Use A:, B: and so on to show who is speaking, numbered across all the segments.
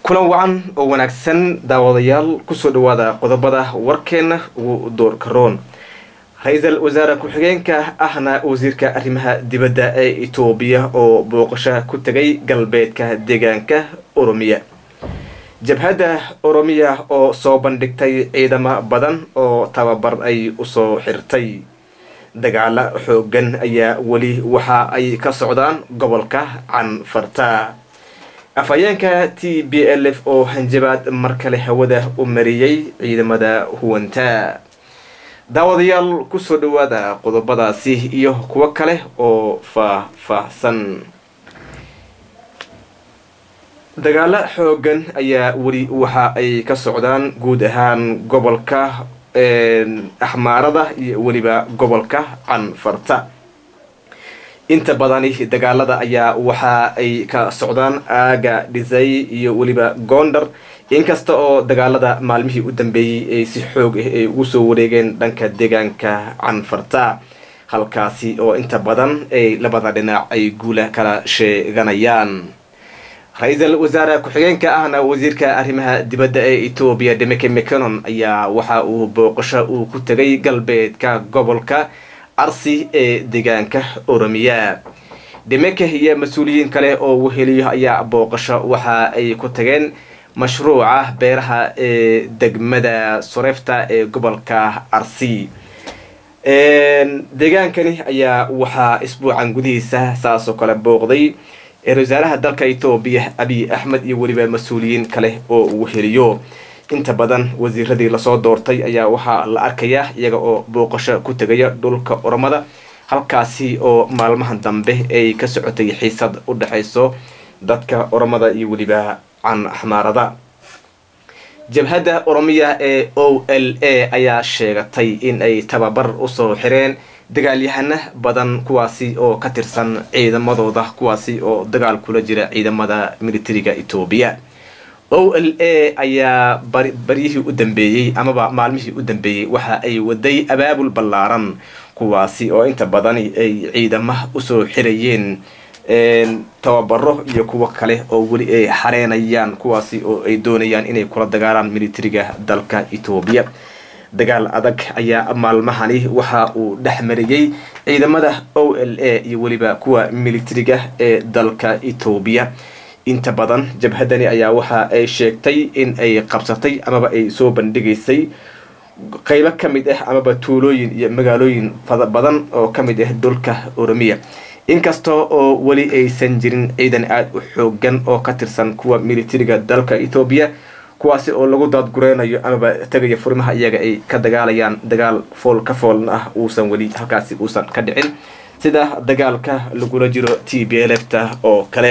A: kulan wacan oo wanaagsan daawadayaal kusoo dhawaada qodobada warkeena ugu doorka roon ra-iisul wasaare ku-xigeenka ahna wasiirka arrimaha dibadda ee etoobiya oo booqasho ku tegay galbeedka deegaanka oromiya jabhadda oromiya oo soo bandhigtay ciidamo badan oo tababar ay usoo xirtay dagaalo xoogan ayaa weli waxa ay ka socdaan gobolka canfarta afhayeenka t b l f oo hanjabaad mar kale hawada u mariyey ciidamada huwanta daawadayaal kusoo dhawaada qodobadaasi iyo kuwo kale oo faah-faahsan dagaalo xoogan ayaa weli waxa ay ka socdaan guud ahaan gobolka axmaarada iyo weliba gobolka canfarta inta badani dagaalada ayaa waxa ay ka socdaan aaga dhisay iyo weliba goondar inkasta oo dagaalada maalmihii u dambeeyey ay si xoog ah ay ugu soo wareegeen dhanka deegaanka canfarta halkaasi oo inta badan ay labada dhinac ay guula kala sheeganayaan ra-iisul wasaare ku-xigeenka ahna wasiirka arrimaha dibadda ee etoobiya demeke mcanon ayaa waxa uu booqasho uu ku tegay galbeedka gobolka arsi ee deegaanka oromiya demeke iyo mas-uuliyiin kale oo weheliyo ayaa booqasho waxa ay ku tageen mashruuca beeraha ee degmada sorefta ee gobolka arsi deegaankani ayaa waxaa isbuucan gudihiisa saasoo kale booqday wasaaraha dalka etoobiya abiy axmed iyo weliba mas-uuliyiin kale oo uu heliyo inta badan wasiiradii lasoo doortay ayaa waxaa la arkayaa iyaga oo booqasho ku tegaya dhulka oromada halkaasi oo maalmahan dambe ay ka socotay xiisad u dhexayso dadka oromada iyo weliba can axmaarada jabhadda oromiya ee o l a ayaa sheegatay in ay tababar usoo xireen dagaalyahana badan kuwaasi oo ka tirsan ciidamadooda kuwaasi oo dagaal kula jira ciidamada militariga etoobiya o l a ayaa baryihii u dambeeyey amaba maalmihii u dambeeyey waxa ay waday abaabul ballaaran kuwaasi oo inta badani ay ciidama usoo xirayeen tababaro iyo kuwo kale oo weli ay xareenayaan kuwaasi oo ay doonayaan inay kula dagaalaan militariga dalka etoobiya dagaal adag ayaa maalmahani waxa uu dhex mariyey ciidamada o l a iyo weliba kuwa militariga ee dalka etoobiya inta badan jabhadani ayaa waxa ay sheegtay in ay qabsatay amaba ay soo bandhigaysay qeybo ka mid ah amaba tuulooyin iyo magaalooyin fada badan oo ka mid ah dhulka oromiya inkasta oo weli aysan jirin ciidan aada u xoogan oo ka tirsan kuwa militariga dalka etoobiya kuwaasi oo lagu daadgureynayo amaba tegaya furimaha iyaga ay ka dagaalayaan dagaal fool ka foolna ah uusan weli halkaasi uusan ka dhicin sida dagaalka lagula jiro t b lfta oo kale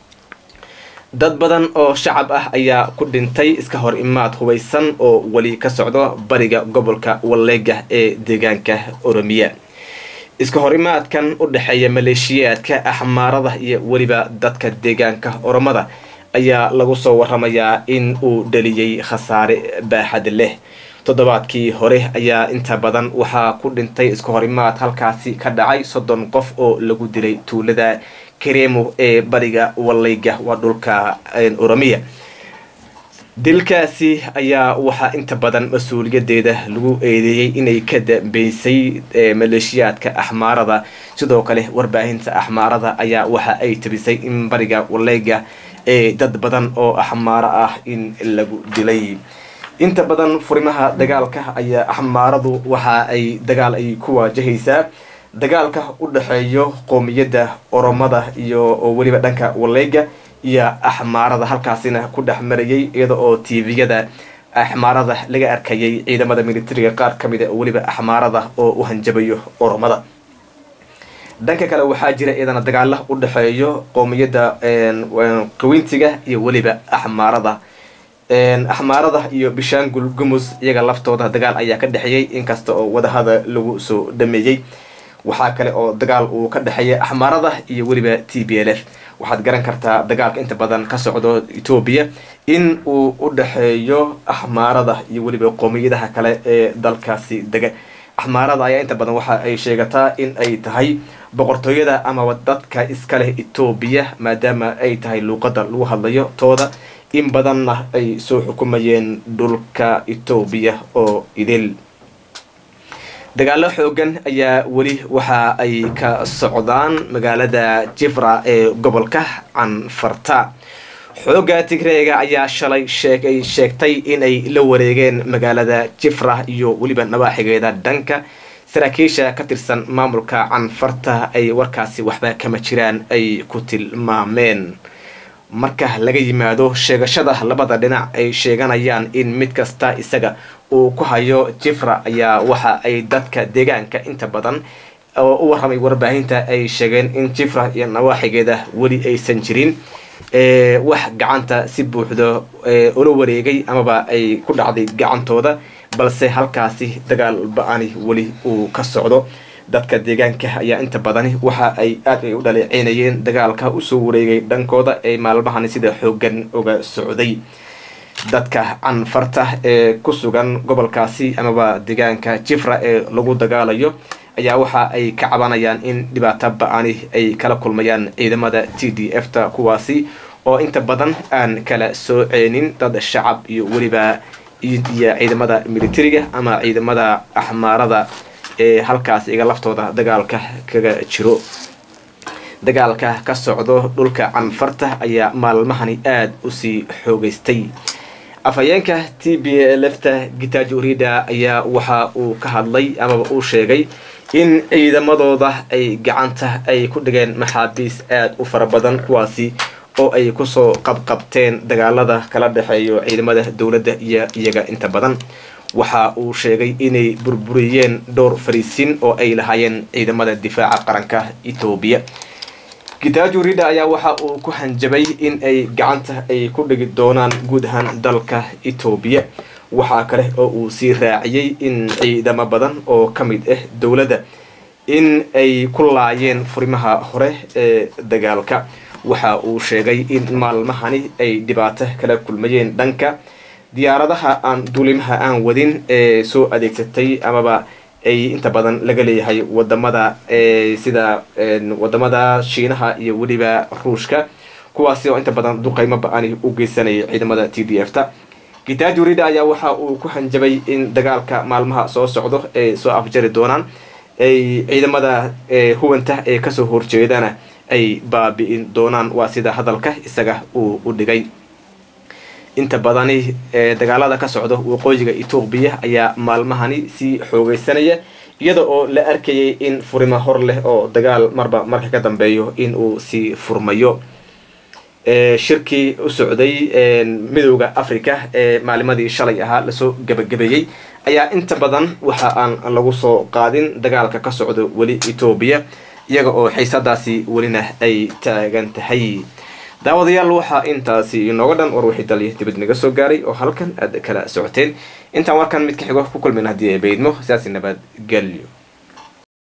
A: dad badan oo shacab ah ayaa ku dhintay iska hor imaad hubaysan oo weli ka socdo bariga gobolka walleega ee deegaanka oromiya iska horimaadkan u dhexeeya maleeshiyaadka axmaarada iyo weliba dadka deegaanka oromada ayaa lagu soo waramayaa in uu dhaliyey khasaare baaxad leh toddobaadkii hore ayaa inta badan waxaa ku dhintay iska horimaad halkaasi ka dhacay soddon qof oo lagu dilay tuulada karemo ee bariga wallayga waa dhulka oromiya dilkaasi ayaa waxaa inta badan mas-uuliyadeeda lagu eedeeyey inay ka dambeysay maleeshiyaadka axmaarada sidoo kale warbaahinta axmaarada ayaa waxa ay tabisay in bariga wallayga ee dad badan oo axmaaro ah in lagu dilay inta badan furimaha dagaalka ayaa axmaaradu waxa ay dagaal ay ku waajahaysaa dagaalka u dhexeeyo qoomiyadda oromada iyo oo weliba dhanka wallayga iyo axmaarada halkaasina ku dhex marayay iyada oo tviyada axmaarada laga arkayay ciidamada militariga qaar ka mid a weliba axmaarada oo u hanjabayo oromada dhanka kale waxaa jira iyadana dagaala u dhexeeyo qoomiyadda qawintiga iyo weliba axmaarada axmaarada iyo bishaangul gumus iyaga laftooda dagaal ayaa ka dhexeeyey inkasta oo wadahada lagu soo dhameeyey waxaa kale oo dagaal uu ka dhexeeya axmaarada iyo weliba t b l f waxaad garan kartaa dagaalka inta badan ka socdo etoobiya in uu u dhexeeyo axmaarada iyo weliba qoomiyadaha kale ee dalkaasi dega axmaarada ayaa inta badan waxa ay sheegataa in ay tahay boqortooyada amaba dadka iskaleh etoobiya maadaama ay tahay luuqada lagu hadlayo tooda in badanna ay soo xukumayeen dhulka etoobiya oo idil dagaalo xoogan ayaa weli waxa ay ka socdaan magaalada jifra ee gobolka canfarta xoogga tigreega ayaa shalay sheegay sheegtay inay la wareegeen magaalada jifra iyo weliba nawaaxigeeda dhanka saraakiisha ka tirsan maamulka canfarta ay warkaasi waxba kama jiraan ay ku tilmaameen marka laga yimaado sheegashada labada dhinac ay sheeganayaan in mid kasta isaga uu ku hayo jifra ayaa waxa ay dadka deegaanka inta badan oo u warramay warbaahinta ay sheegeen in jifra iyo nawaaxigeeda weli aysan jirin wax gacanta si buuxda ula wareegay amaba ay ku dhacday gacantooda balse halkaasi dagaal ba-ani weli uu ka socdo dadka deegaanka ayaa inta badani waxa ay aad ay u dhaleeceynayeen dagaalka usoo wareegay dhankooda ee maalmahani sida xoogan uga socday dadka canfarta ee ku sugan gobolkaasi amaba deegaanka jifra ee lagu dagaalayo ayaa waxa ay ka cabanayaan in dhibaato ba-ani ay kala kulmayaan ciidamada t d f ta kuwaasi oo inta badan aan kala sooceenin dad shacab iyo weliba iyo ciidamada militariga ama ciidamada axmaarada ee halkaas iga laftooda dagaalka kaga jiro dagaalka ka socdo dhulka canfarta ayaa maalmahani aada usii xoogeystay afhayeenka t b lefta gitaajo rida ayaa waxa uu ka hadlay amaba uu sheegay in ciidamadooda ay gacanta ay ku dhigeen maxaabiis aada u fara badan kuwaasi oo ay kusoo qabqabteen dagaalada kala dhexeeyo ciidamada dowladda iyo iyaga inta badan waxa uu sheegay inay burburiyeen dhowr fariisin oo ay lahaayeen ciidamada difaaca qaranka etoobiya gitaajo rida ayaa waxa uu ku hanjabay in ay gacanta ay ku dhigi doonaan guud ahaan dalka etoobiya waxaa kale oo uu sii raaciyey in ciidamo badan oo ka mid ah dowladda in ay ku laayeen furimaha hore ee dagaalka waxa uu sheegay in maalmahani ay dhibaato kala kulmayeen dhanka diyaaradaha aan duulimaha aan wadin ee soo adeegsatay amaba ay inta badan laga leeyahay wadamada sida wadamada shiinaha iyo weliba ruushka kuwaasi oo inta badan duqaymo ba-ani u geysanayay ciidamada t d f ta gitaajo rida ayaa waxa uu ku hanjabay in dagaalka maalmaha soo socdo ay soo afjari doonaan ay ciidamada huwanta ee kasoo horjeedana ay baabi'in doonaan waa sida hadalka isaga uu u dhigay inta badani dagaalada ka socdo waqooyiga etoobiya ayaa maalmahani sii xoogeysanaya iyada oo la arkayay in furimo hor leh oo dagaal marba marka ka dambeeyo in uu sii furmayo shirkii u socday midowda africa ee maalimadii shalay ahaa lasoo gabagabeeyey ayaa inta badan waxa aan lagu soo qaadin dagaalka ka socdo weli etoobiya iyaga oo xiisadaasi welina ay taagan tahay daawadayaal waxaa intaasi inooga dhan war wixii daliya dibad naga soo gaaray oo halkan aad kala socoteen intaan warkan mid ka xigo ku kulmin haddii ay baydmo sidaasi nabad gelyo